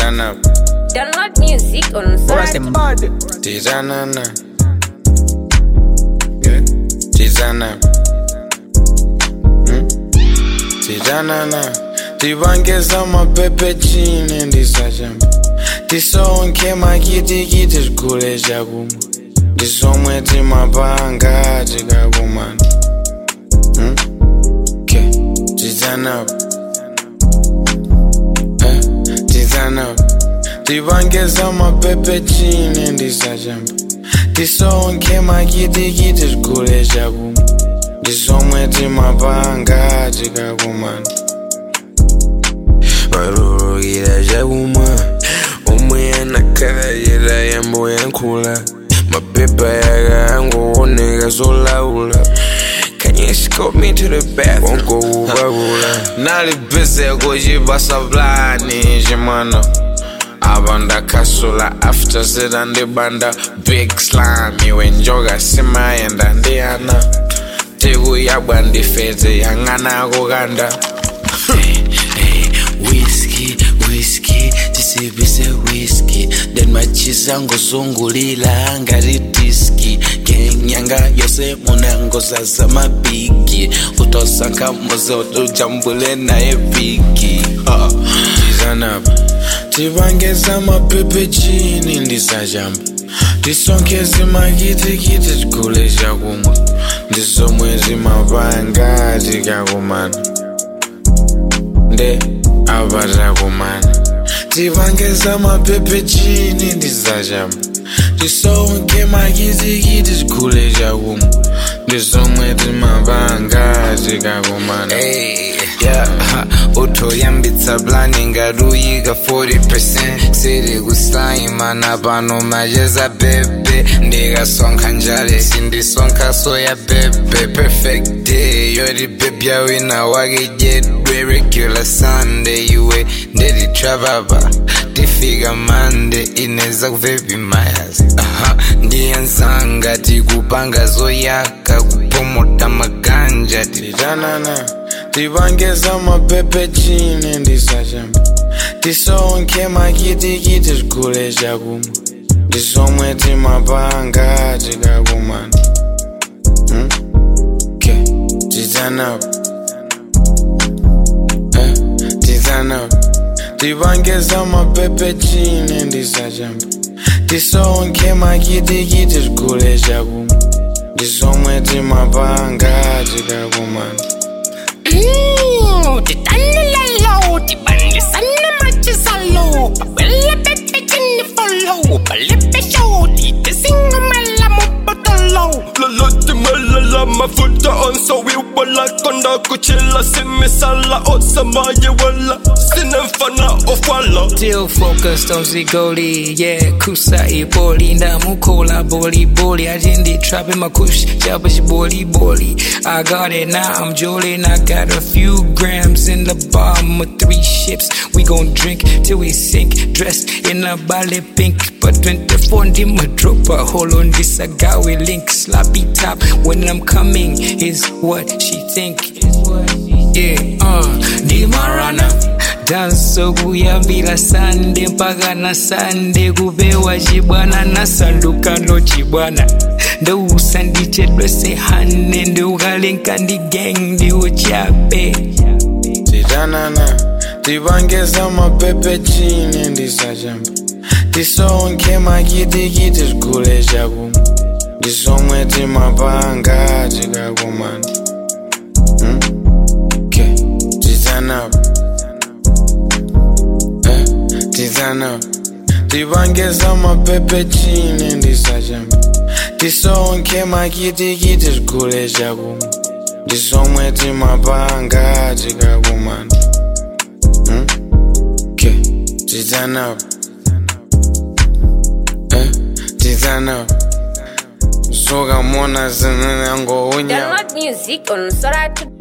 Tizana, Download music on Spotify. Tizana, na. Yeah. Tizana. Hmm? Tizana, na. Tivangeza mapepe chini ndisachamba tisonke makitikiti zigule chakumwa ndisomwe timapanga tikakumana Hmm? ke tizanapo Eh, tizanapo tivangeza mapepe chini ndisachamba tisonke makitikiti zigule chakumwa ndisomwe timapanga tikakumana varurukira chakumwa umwe anakayira yambo yankhula mapepa yakangooneka zolaula Can you escort me to the bathroom? Wongoupakula nali busy kuchipasa plani chimano apa ndakhasula after zita ndibanda big slime iwe njoka simayenda ndi ana tikuyabwa ndifeze yang'ana kukanda Whiskey, whiskey, tisibise whiskey then machisa ngozungulila ngati diski kenyanga yose munangozaza mabigi utosanka muze utujambule naye viki uh. tizanapa tivangeza mapepe chini ndisachamba tisonkeze makitikiti tigule chakumwa ndisomwe timapanga tikakumana nde apa takumana tivangeza mapepe chini ndisachamba tisonke makitikiti tigule chakumwa ndisomwe timapanga tikakumana Hey, yeah, utoyambitsa plani ngaruyika 40% siri kusaimana pano macheza bebe ndikasonkha njale sindisonkha soya bebe perfect day yoti bebya wina wake jedwe regular sunday iwe ndetitrapapa tifika mande ineza kuvepi mayas aha ndiyanzanga tikupanga zoyaka kupomota maganja ti titanana tivangeza mapepe chini ndisachamba tisonke makitikiti tigule chakumwa ndisomwe timapanga tikakumana Hmm? ke titanapo Eh, titanapo tivangeza mapepe chini ndisachamba tisonke makitikiti tigule chakumwa ndisomwe timapanga tikakumana Mm, titanilalo, tibandisane machisalo, babele bebe chini follow, balepe shoti, tisingamala mubotolo. lolote malala mafuta onso wiwala konda kuchila simisala osamaye wala sina mfana ofwala Still focused on Zigoli, yeah, kusa iboli, ndamukola boli boli, I didn't the trap in my kush, jabash boli boli. I got it now, I'm jolin', I got a few grams in the bottom of three ships. We gon' drink till we sink, dressed in a ballet pink, but 24 in my dropper, hold on this, I got we link, sloppy top. When I'm coming, is what she think. Yeah, uh, Dimarana. danso kuyambira sande mpaka na sande kupewa chibwana nasandukano chibwana ndousa ndichedwese hane ndiukalenka ndi gang ndiuchape titanana tivangeza mapepe chini ndisachamba tisonke makitikiti tigule chakumwa ndisomwe timapanga tikakumana Hmm? ke titanapo Eh, titanapo tivangeza mapepe chini ndisachamba tisonke makitikiti tigule chakumwa ndisomwe timapanga tikakumana Hmm? ke titanapo Eh, titanapo soka mona zinanangounya Download music on Spotify.